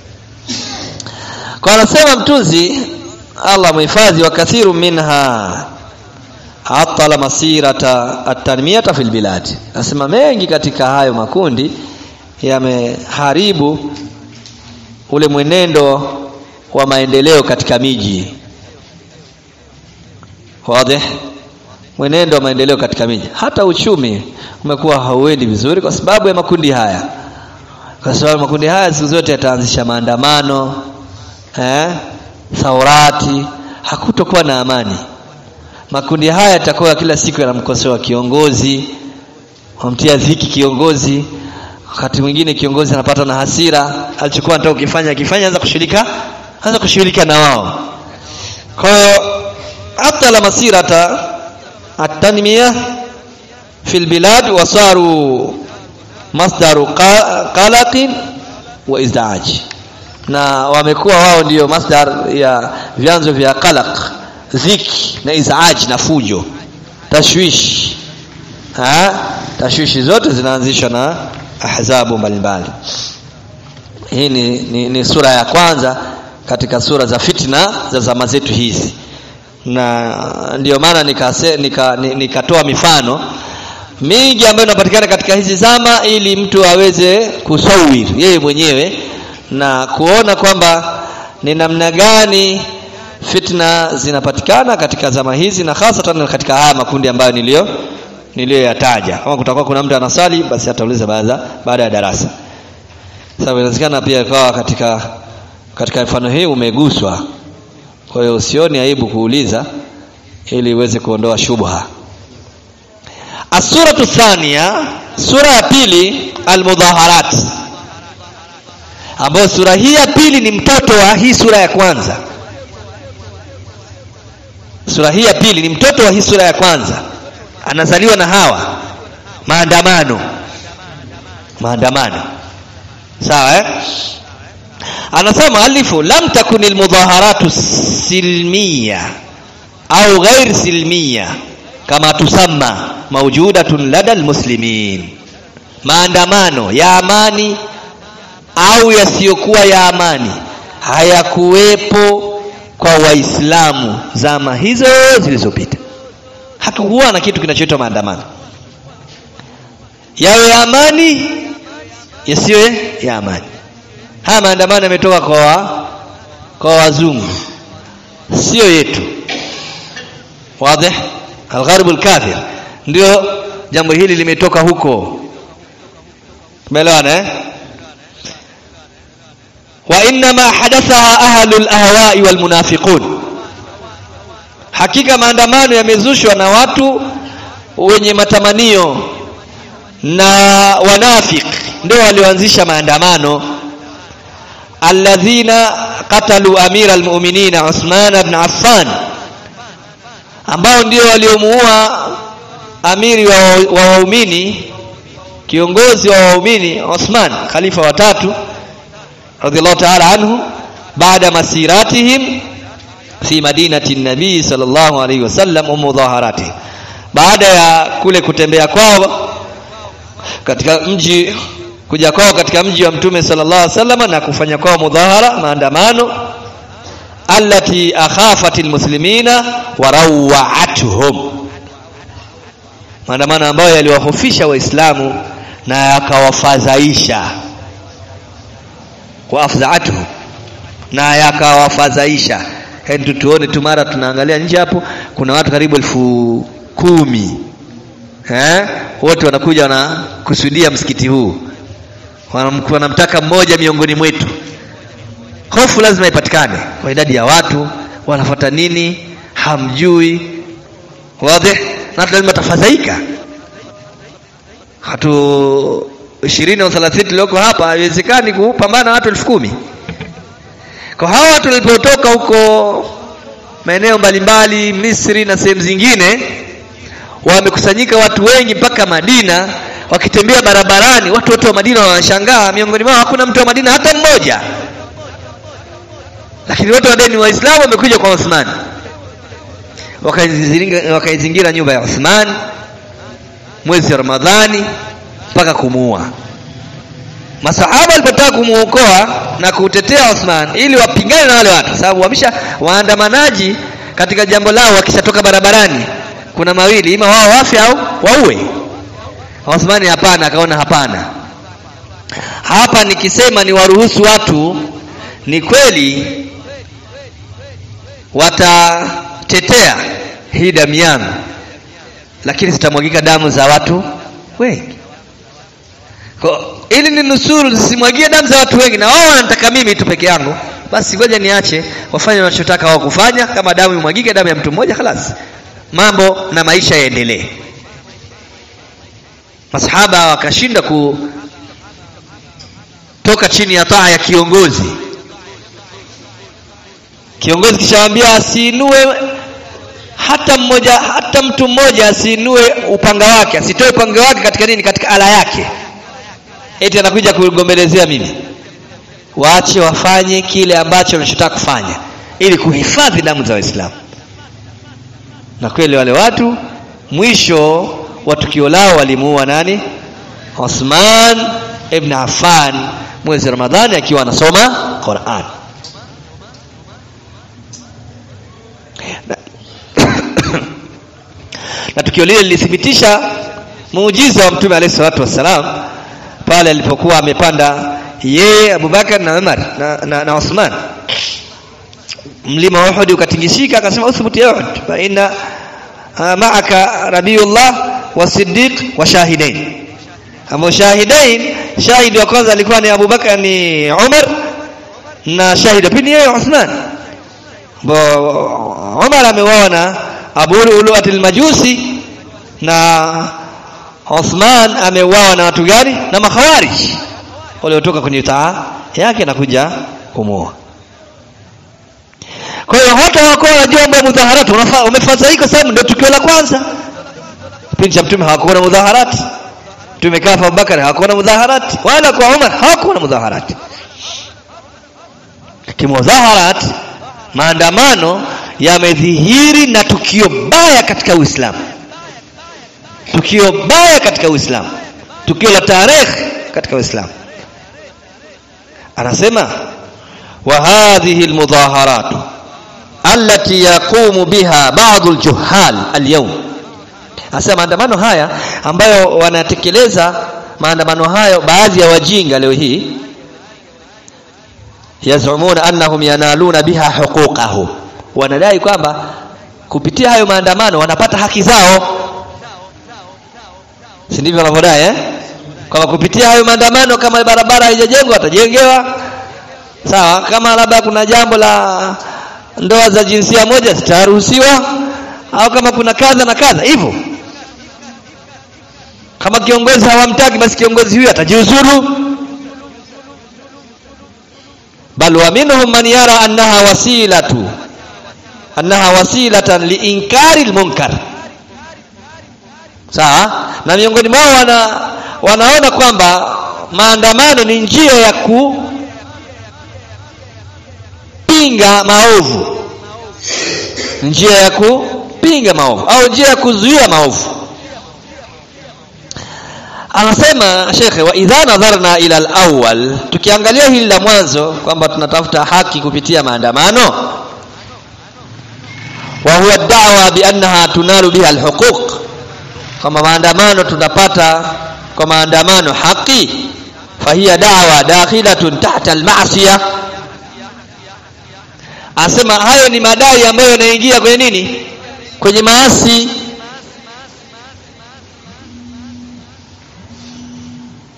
kwa anasema mtunzi Allah muhifadhi wa kathiru minha atala masirata atanmiyata fil bilad nasema mengi katika hayo makundi yameharibu ule mwenendo wa maendeleo katika miji wazi mwenendo wa maendeleo katika miji hata uchumi umekuwa hauendi vizuri kwa sababu ya makundi haya kwa sababu makundi haya siku zote yataanzisha maandamano eh thaurati hakutokuwa na amani makundi haya yatakuwa kila siku yanamkosoa kiongozi wamtia dhiki kiongozi wakati mwingine kiongozi anapata na hasira alichokuwa anataka kukifanya akifanya anza kushirika anza kushirika na wao kwa hiyo hata la masirata at-tanmiya fil bilad wasaru masdaru qalaqin wa izdaj na wamekuwa wao ndiyo masdar ya vyanzo vya qalaq dhiki na izaaj na fujo tashwishi ha tashwishi zote zinaanzishwa na ahzabu mbalimbali hii ni, ni, ni sura ya kwanza katika sura za fitna za zama zetu hizi na ndio maana nikatoa nika, nika mifano mingi ambayo inapatikana katika hizi zama ili mtu aweze kusawir yeye mwenyewe na kuona kwamba ni namna gani fitna zinapatikana katika zama hizi na hasa katika haya makundi ambayo nilio niliyoyataja kama kutakuwa kuna mtu anasali basi atauliza baada baada ya darasa sababu inawezekana pia ikawa katika katika mfano hii umeguswa kwa hiyo usioni aibu kuuliza ili uweze kuondoa shubha asuratu thania sura ya pili almudhaharat ambayo sura hii ya pili ni mtoto wa hii sura ya kwanza sura hii ya pili ni mtoto wa hii sura ya kwanza anazaliwa na hawa maandamano maandamano sawa eh? anasema alifu lam takun almudhaharatu silmiya au ghair silmiya kama tusamma mawjudatun lada almuslimin maandamano ya amani au yasiyokuwa ya amani hayakuwepo kwa waislamu zama hizo zilizopita hakukuwa na kitu kinachoitwa maandamano yawe ya amani yasiwe ya amani haya maandamano yametoka kwa kwa wazungu sio yetu wazi algharibu alkafir ndio jambo hili limetoka huko tumeelewana eh wa inma hadathaha ahlul ahwa'i wal munafiqun hakika maandamano yamezushwa na watu wenye matamanio na wanafik ndio walioanzisha maandamano alladhina qatalu amira almu'minina Uthman ibn Affan ambao ndio waliomuua amiri wa waumini kiongozi wa waumini Uthman khalifa watatu radhiallahu ta'ala anhu baada masiratihim fi madinati nabii sallallahu alaihi wasallam wa mudhaharati baada ya kule kutembea kwao katika mji kuja kwao katika mji wa mtume sallallahu alaihi wasallam na kufanya kwao mudhahara maandamano allati akhafatil muslimina wa rawa'atuhum maandamano ambayo yaliwahofisha waislamu na yakawafadhaisha wa afzaatuhum na yakawafadhaisha yani tuone tu mara tunaangalia nje hapo kuna watu karibu elfu kumi eh wote wanakuja wanakusudia msikiti huu Wanam- wanamtaka mmoja miongoni mwetu hofu lazima ipatikane kwa idadi ya watu wanafuata nini hamjui wazi na watu lazima tafadhaika watu ishirini au thelathini tulioko hapa haiwezekani kupambana na watu elfu kumi kwa hawa watu walipotoka huko maeneo mbalimbali misri na sehemu zingine wamekusanyika watu wengi mpaka madina wakitembea barabarani watu wote wa madina wanashangaa miongoni mwao hakuna mtu wa madina hata mmoja lakini wote wadai ni waislamu wamekuja kwa uthmani wakaizingira wakaizingira nyumba ya uthman mwezi wa ramadhani mpaka kumuua masahaba walipotaka kumuokoa na kutetea Uthman ili wapigane na wale watu sababu wamesha waandamanaji katika jambo lao wakishatoka barabarani kuna mawili ima wao wafe au waue Uthmani hapana akaona hapana hapa nikisema ni waruhusu watu ni kweli watatetea hii damu yangu lakini zitamwagika damu za watu wengi kwa ili ni nusuru zisimwagie damu za watu wengi na wao wanataka mimi tu peke yangu basi ngoja niache wafanye wanachotaka wao kufanya kama damu imwagike damu ya mtu mmoja khalas mambo na maisha yaendelee masahaba wakashinda kutoka chini ya taa ya kiongozi kiongozi kishawaambia asiinue hata mmoja hata mtu mmoja asiinue upanga wake asitoe upanga wake katika nini katika ala yake eti anakuja kugombelezea mimi waache wafanye kile ambacho wanachotaka kufanya ili kuhifadhi damu za waislamu na kweli wale watu mwisho wa tukio lao walimuua nani Osman ibn Affan mwezi wa Ramadhani akiwa anasoma Qur'an na, na tukio lile lilithibitisha muujiza wa mtume alayhi salatu wassalam pale alipokuwa amepanda yeye Abubakar na Umar na, na, na Uthman mlima wa Uhud ukatingishika akasema uthbut ya Uhud fa inna uh, ma'aka nabiyullah wa siddiq wa shahidain ambao shahidain shahidi wa kwanza alikuwa ni Abubakar ni Umar na shahidi pili yeye Uthman bo Umar ameuawa na Abu Lu'lu'at al-Majusi na Uthman ameuawa na watu gani na makhawarij waliotoka kwenye taa yake na kuja kumuoa kwa hiyo hata hawakuwa wanajua mambo ya mudhaharati wamefadhaika sababu ndio tukio la kwanza kipindi cha mtume hawakuwa na mudhaharati mtume kaa kwa Abubakar hawakuwa na mudhaharati wala kwa Umar hawakuwa na mudhaharati kimudhaharati maandamano yamedhihiri na tukio baya katika Uislamu tukio baya katika Uislamu tukio la tarehe katika Uislamu anasema wa hadhihi almudhaharat allati yaqumu biha ba'd aljuhal alyawm anasema maandamano haya ambayo wanatekeleza maandamano hayo baadhi ya wajinga leo hii yazumuna annahum yanaluna biha huquqahum wanadai kwamba kupitia hayo maandamano wanapata haki zao si ndivyo wanavyodai eh kwamba kupitia hayo maandamano kama barabara haijajengwa watajengewa sawa kama labda kuna jambo la ndoa za jinsia moja zitaruhusiwa au kama kuna kadha na kadha hivyo kama kiongozi hawamtaki basi kiongozi huyu atajiuzuru bal wa minhum man yara annaha wasilatu annaha wasilatan liinkari almunkar sawa na miongoni mwao wana, wanaona kwamba maandamano ni njia ya kupinga maovu njia ya kupinga maovu au njia ya kuzuia maovu anasema shekhe wa idha nadharna ila alawwal tukiangalia hili la mwanzo kwamba tunatafuta haki kupitia maandamano wa huwa da'wa bi annaha tunalu biha alhuquq kama maandamano tunapata kwa maandamano haki fahiya da'wa dakhilatun tahta alma'siyah asema hayo ni madai ambayo yanaingia kwenye nini kwenye maasi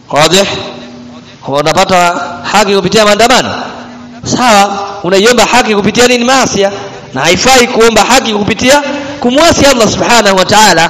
wazi unapata haki kupitia maandamano sawa unaiomba haki kupitia nini maasi na haifai kuomba haki kupitia kumwasi Allah subhanahu wa ta'ala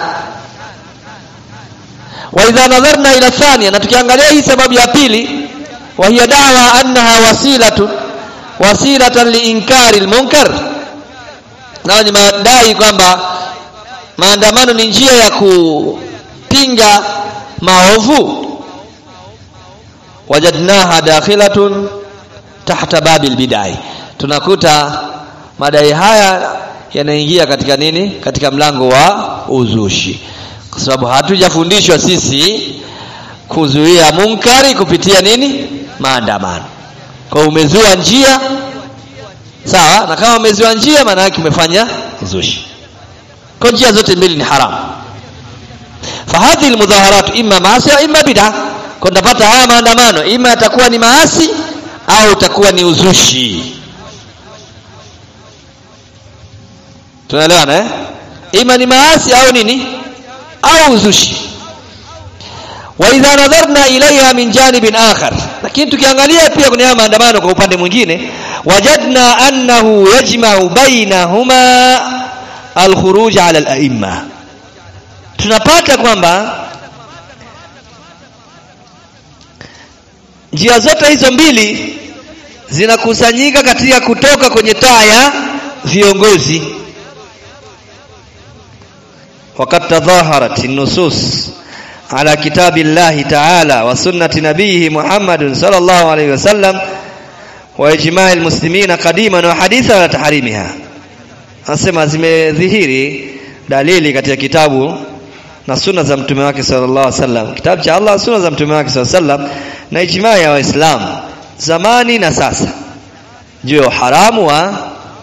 wa idha nadharna ila thania na tukiangalia hii sababu ya pili wa hiya da'wa annaha wasilatu wasilatan liinkari almunkar na ni madai kwamba maandamano ni njia ya kupinga maovu wajadnaha dakhilatun tahta babil bidai tunakuta madai haya yanaingia katika nini katika mlango wa uzushi kwa sababu hatujafundishwa sisi kuzuia munkari kupitia nini maandamano kwa umezua njia sawa na kama umezua njia maana yake umefanya uzushi kwa njia zote mbili ni haramu fahadhi almudhaharat imma maasi au imma bid'a kwa tunapata haya maandamano ima yatakuwa ni maasi au utakuwa ni uzushi tunaelewana eh ima ni maasi au nini au uzushi wa idha nadharna ilaiha min janibin akhar lakini tukiangalia pia kwenye haya maandamano kwa upande mwingine wajadna annahu yajma'u bainahuma alkhuruj ala al-a'imma tunapata kwamba njia zote hizo mbili zinakusanyika katika kutoka kwenye taa ya viongozi وقد تظاهرت النصوص على كتاب الله تعالى وسنة نبيه محمد صلى الله عليه وسلم وإجماع المسلمين قديما وحديثا على تحريمها anasema zimedhihiri dalili katika kitabu na sunna za mtume wake sallallahu alaihi wasallam kitabu cha Allah sunna za mtume wake sallallahu alaihi wasallam na ijmaa ya waislamu zamani na sasa juu ya haramu wa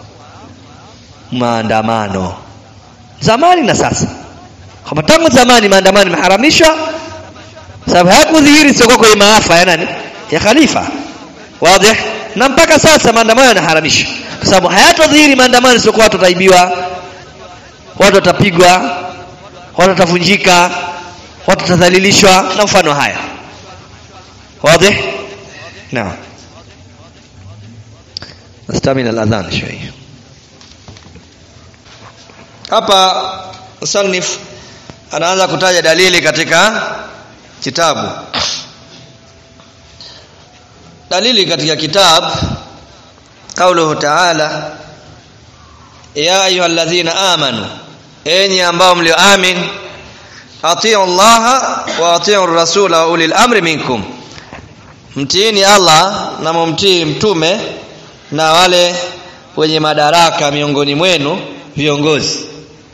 maandamano zamani na sasa kama tangu zamani maandamano yameharamishwa sababu hayakudhihiri sio kwenye maafa ya nani ya khalifa wazi na mpaka sasa maandamano yanaharamishwa kwa sababu hayatodhihiri maandamano sio watu wataibiwa watu watapigwa watu watavunjika watu watadhalilishwa na mfano haya wazi naam نستعمل الأذان شوي hapa musannif anaanza kutaja dalili katika kitabu dalili katika kitabu kauluhu ta'ala ya ayyuhalladhina amanu enyi ambao mlioamin atiu Allah wa atiu rasula wa ulil amri minkum mtiini Allah na mumtii mtume na wale wenye madaraka miongoni mwenu viongozi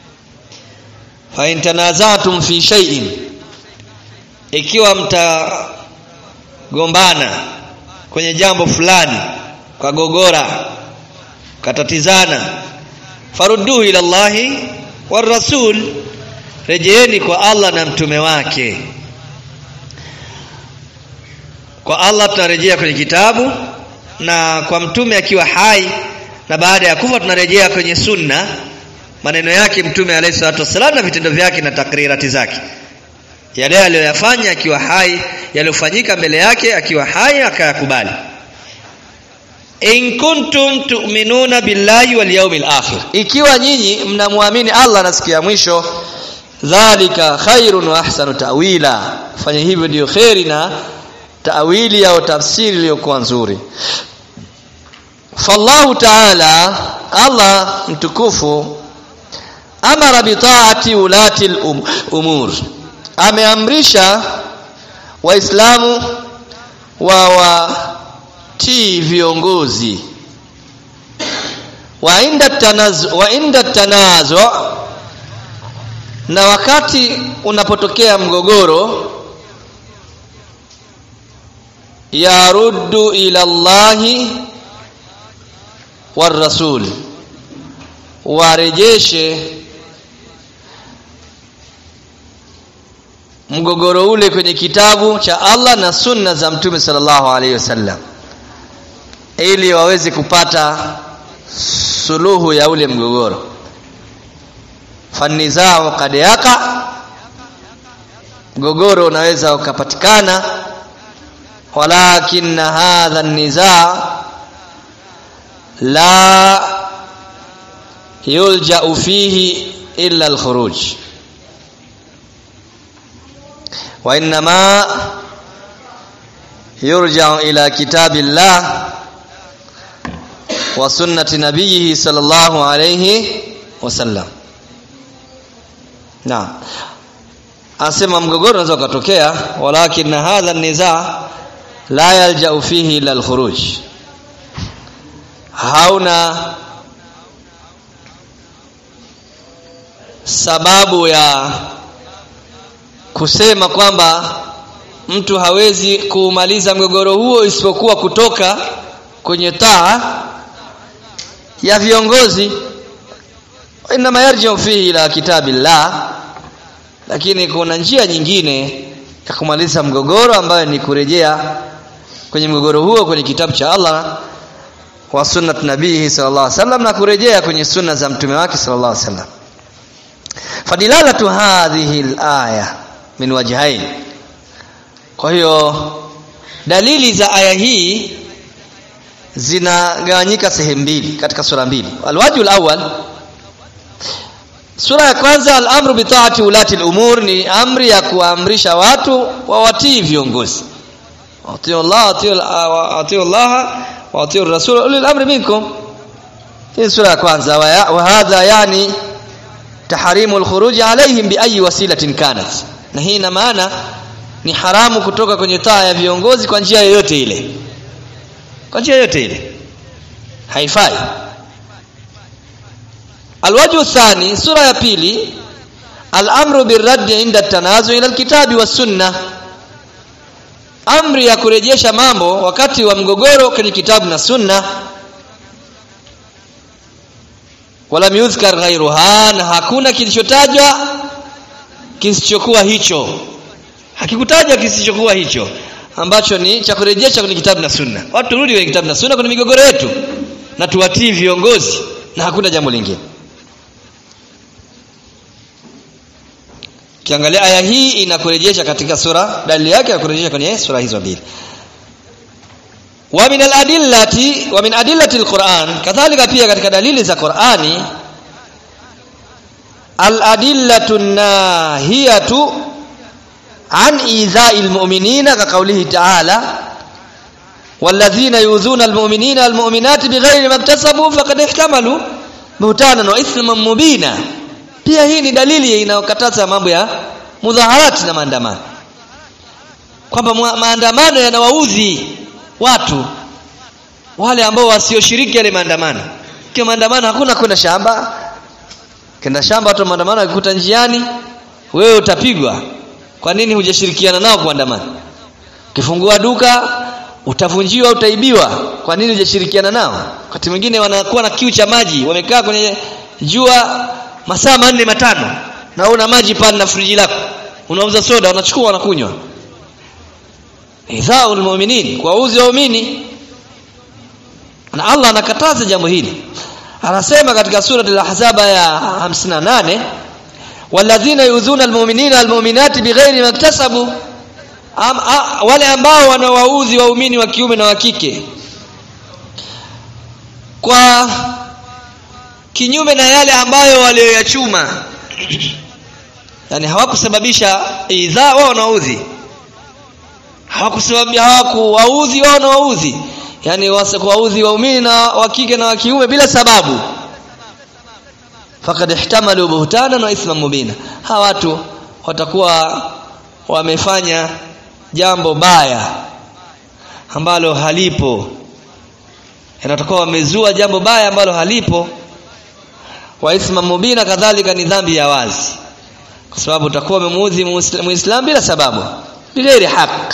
fa in tanazatum fi shay'in ikiwa mtagombana kwenye jambo fulani kwa gogora katatizana farudduhu ila Allahi war rasul rejeeni kwa Allah na mtume wake kwa Allah tunarejea kwenye kitabu na kwa mtume akiwa hai na baada ya kufa tunarejea kwenye sunna maneno yake mtume alayhi salatu wasallam na vitendo vyake na takrirati zake yale aliyoyafanya akiwa hai yaliyofanyika mbele yake akiwa hai akayakubali in kuntum tu'minuna billahi wal yawmil akhir ikiwa nyinyi mnamwamini Allah na siku ya mwisho dhalika khairun wa ahsanu ta'wila fanya hivyo ndio khairi na ta'wili au tafsiri iliyokuwa nzuri fallahu ta'ala Allah mtukufu amara bitaati ulati umur ameamrisha waislamu wa watii viongozi wa inda tanazu wa inda tanazu na wakati unapotokea mgogoro yaruddu ila Allahi war rasul warejeshe mgogoro ule kwenye kitabu cha Allah na sunna za mtume sallallahu alaihi wasallam ili waweze kupata suluhu ya ule mgogoro fanizao kad yaka mgogoro unaweza ukapatikana walakin hadha an-nizaa la yulja'u fihi illa al-khuruj wa inma yurja'u ila kitabillah wa sunnati nabiyhi sallallahu alayhi wasallam naam anasema mgogoro unaweza ukatokea walakin hadha an-nizaa la yalja'u fihi ila al-khuruj hauna sababu ya kusema kwamba mtu hawezi kuumaliza mgogoro huo isipokuwa kutoka kwenye taa ya viongozi inma yarji'u fihi ila kitabillah lakini kuna njia nyingine ya kumaliza mgogoro ambayo ni kurejea kwenye mgogoro huo kwenye kitabu cha Allah wa sunnat nabii sallallahu alaihi wasallam na kurejea kwenye sunna za mtume wake sallallahu alaihi wasallam fadilalatu hadhihi alaya min wajhain kwa hiyo dalili za aya hii zinagawanyika sehemu mbili katika sura mbili alwajhu alawwal sura ya kwanza al-amru bi ta'ati ulati al-umur ni amri ya kuamrisha watu wawatii viongozi atiu Allah atiu Allah wa atiu rasul ulil amri minkum hii sura ya kwanza wa hadha yani tahrimu al-khuruj alaihim bi ayi wasilatin kanat na hii ina maana ni haramu kutoka kwenye taa ya viongozi kwa njia yoyote ile kwa njia yoyote ile haifai alwajhu thani sura ya pili al-amru birraddi inda tanazu ila alkitabi was sunna amri ya kurejesha mambo wakati wa mgogoro kwenye kitabu na sunna wala yuzkar ghairuha na hakuna kilichotajwa kisichokuwa hicho hakikutajwa kisichokuwa hicho ambacho ni cha kurejesha kwenye kitabu na sunna watu turudi kwenye kitabu na sunna kwenye migogoro yetu na tuwatii viongozi na hakuna jambo lingine Kiangalia aya hii inakurejesha katika sura dalili yake ya kurejesha kwenye sura hizo mbili. Wa min al-adillati wa min adillati al-Qur'an kadhalika pia katika dalili za Qur'ani al-adillatu nahiyatu an idha'i al-mu'minina ka qawlihi ta'ala والذين يؤذون المؤمنين والمؤمنات بغير ما اكتسبوا فقد احتملوا بهتانا واثما مبينا pia hii ni dalili inayokataza mambo ya mudhaharati na maandamano kwamba maandamano yanawaudhi watu wale ambao wasioshiriki yale maandamano kwa maandamano hakuna kwenda shamba kenda shamba watu maandamano akikuta njiani wewe utapigwa kwa nini hujashirikiana nao kuandamana ukifungua duka utavunjiwa utaibiwa kwa nini hujashirikiana nao wakati mwingine wanakuwa na kiu cha maji wamekaa kwenye jua masaa manne matano na una maji pale na friji lako unauza soda unachukua unakunywa idhaul mu'minin kwa uzi waumini na Allah anakataza jambo hili anasema katika sura al-ahzab ya 58 walladhina yudhuna almu'minina almu'minati bighairi maktasabu Am, a, wale ambao wanawauzi waumini wa kiume na wa kike kwa kinyume na yale ambayo walioyachuma yani hawakusababisha idhaa wao wanaudhi hawakusababisha hawakuwaudhi wao wanaudhi yani waudhi waumini na wa kike na wa kiume bila sababu faqad ihtamalu buhtanan wa ithman mubina hawa watu watakuwa wamefanya jambo baya ambalo halipo inatakuwa wamezua jambo baya ambalo halipo wa ithma mubina kadhalika ni dhambi ya wazi kwa sababu utakuwa umemuudhi muislam bila sababu bighairi haq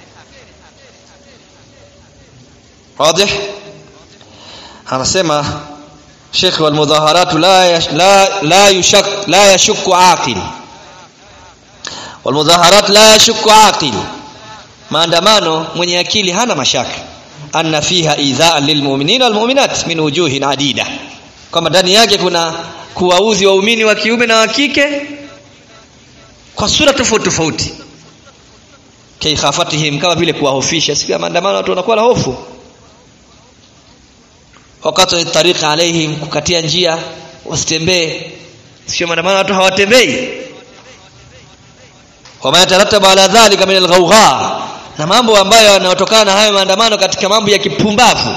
واضح anasema Sheikh wal mudhaharat la yash, la la yushak la yashukku aqil wal mudhaharat la yashukku aqil maandamano mwenye akili hana mashaka anna fiha idhaan lilmu'minina wal mu'minat min wujuhin adida kwamba ndani yake kuna kuwauzi waumini wa kiume na wa kike kwa sura tofauti tofauti kaikhafatihim kama vile kuwahofisha siku ya maandamano watu wanakuwa na hofu wakati tariqa alaihim kukatia njia wasitembee sio maandamano watu hawatembei wama yatarattabu ala dhalika min alghawgha na mambo ambayo yanayotokana na hayo maandamano katika mambo ya kipumbavu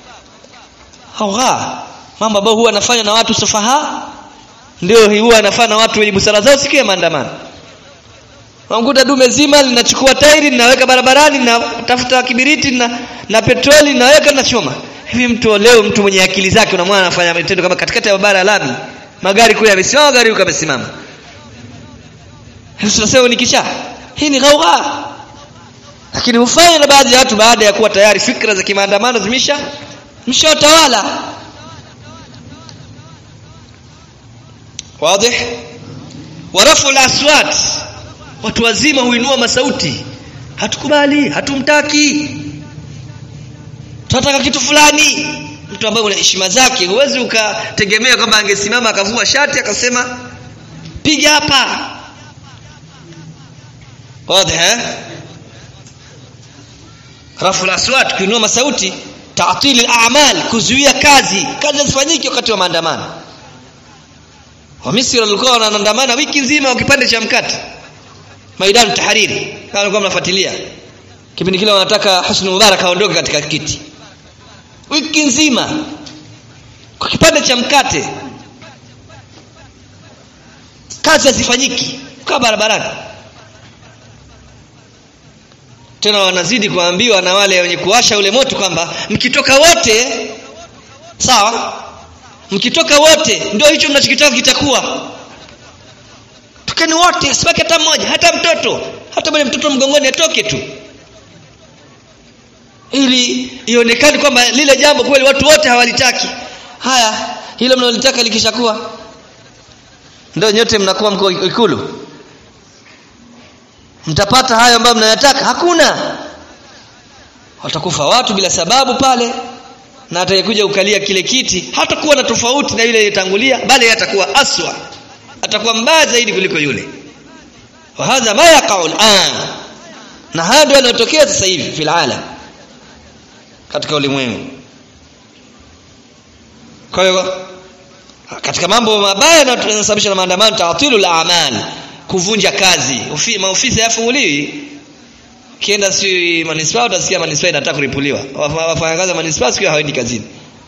hawgha mambo ambayo huwa yanafanywa na watu sufaha ndio huwa yanafanya na watu wenye busara zao siku ya maandamano Unamkuta dume zima linachukua tairi linaweka barabarani linatafuta kibiriti na, na petroli linaweka linachoma. Hivi mtu leo mtu mwenye akili zake unamwona anafanya matendo kama katikati ya barabara lami. Magari kule yamesimama, gari huko yamesimama. Hivi tunasema ni kichaa. Hii ni ghaugha. Lakini hufanya na baadhi ya watu baada ya kuwa tayari fikra za kimaandamano zimesha mshawatawala. Wazi? Warafu al-aswat watu wazima huinua masauti hatukubali hatumtaki tunataka kitu fulani mtu ambaye una heshima zake huwezi ukategemea kwamba angesimama akavua shati akasema piga hapa wazi eh rafu al-aswat kuinua masauti ta'til al-a'mal kuzuia kazi kazi zifanyike wakati wa maandamano wa Misri walikuwa wanaandamana wiki nzima wakipande cha mkate Maidan Tahariri kama mlikuwa mnafuatilia kipindi kile wanataka Husni Mubarak aondoke katika kiti wiki nzima kwa kipande cha mkate kazi hazifanyiki kwa barabarani tena wanazidi kuambiwa na wale wenye kuwasha ule moto kwamba mkitoka wote sawa mkitoka wote ndio hicho mnachokitaka kitakuwa tokeni wote asibaki hata mmoja hata mtoto hata mwenye mtoto mgongoni atoke tu ili ionekane kwamba lile jambo kweli watu wote hawalitaki haya hilo mnalotaka likishakuwa ndio nyote mnakuwa mko ikulu mtapata hayo ambayo mnayataka hakuna watakufa watu bila sababu pale na atakayekuja ukalia kile kiti hatakuwa na tofauti na yule aliyetangulia bali atakuwa aswa atakuwa mbaya zaidi kuliko yule wa hadha ma yaqa'u al'an na haya ndio yanayotokea sasa hivi fil alam katika ulimwengu kwa hiyo katika mambo mabaya yanayosababisha na maandamano ta'tilul a'mal kuvunja kazi Ufi, maofisi hayafunguliwi kienda si manispaa utasikia manispaa inataka kuripuliwa wafanyakazi wa manispaa siku hawaendi kazini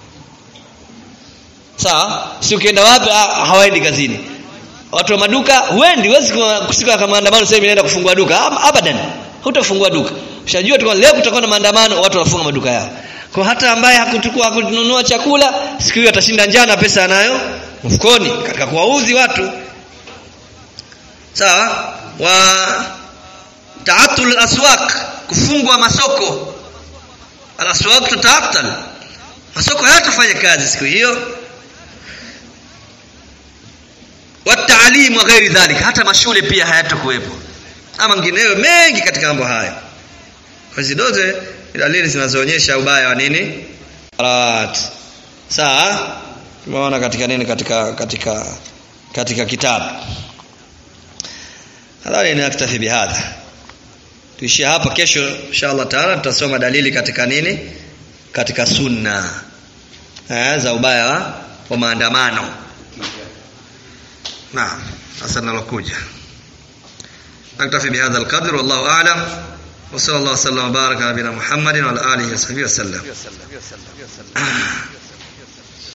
sawa si ukienda wapi hawaendi kazini watu wa maduka huendi huwezi kusika kama maandamano sasa inaenda kufungua duka abadan hutafungua duka ushajua tu leo kutakuwa na maandamano watu wanafunga maduka yao kwa hata ambaye hakuchukua hakununua chakula siku hiyo atashinda njaa na pesa anayo mfukoni katika kuwauzi watu sawa wa ta'atul aswaq kufungwa masoko al-aswaq tutaatal masoko hayatafanya kazi siku hiyo wataalim wa ghairi dhalika hata mashule pia hayatakuwepo ama mengineyo mengi katika mambo haya hizi zote dalili zinazoonyesha ubaya wa nini salat sawa tumeona katika nini katika katika katika kitabu nadhani naktafi bihadha tuishie hapa kesho inshallah taala tutasoma dalili katika nini katika sunna eh, za ubaya wa, wa maandamano naam sasa nalokuja naktafi bihadha alqadr wallahu a'lam وصلى الله وسلم وبارك على نبينا محمد وعلى اله وصحبه وسلم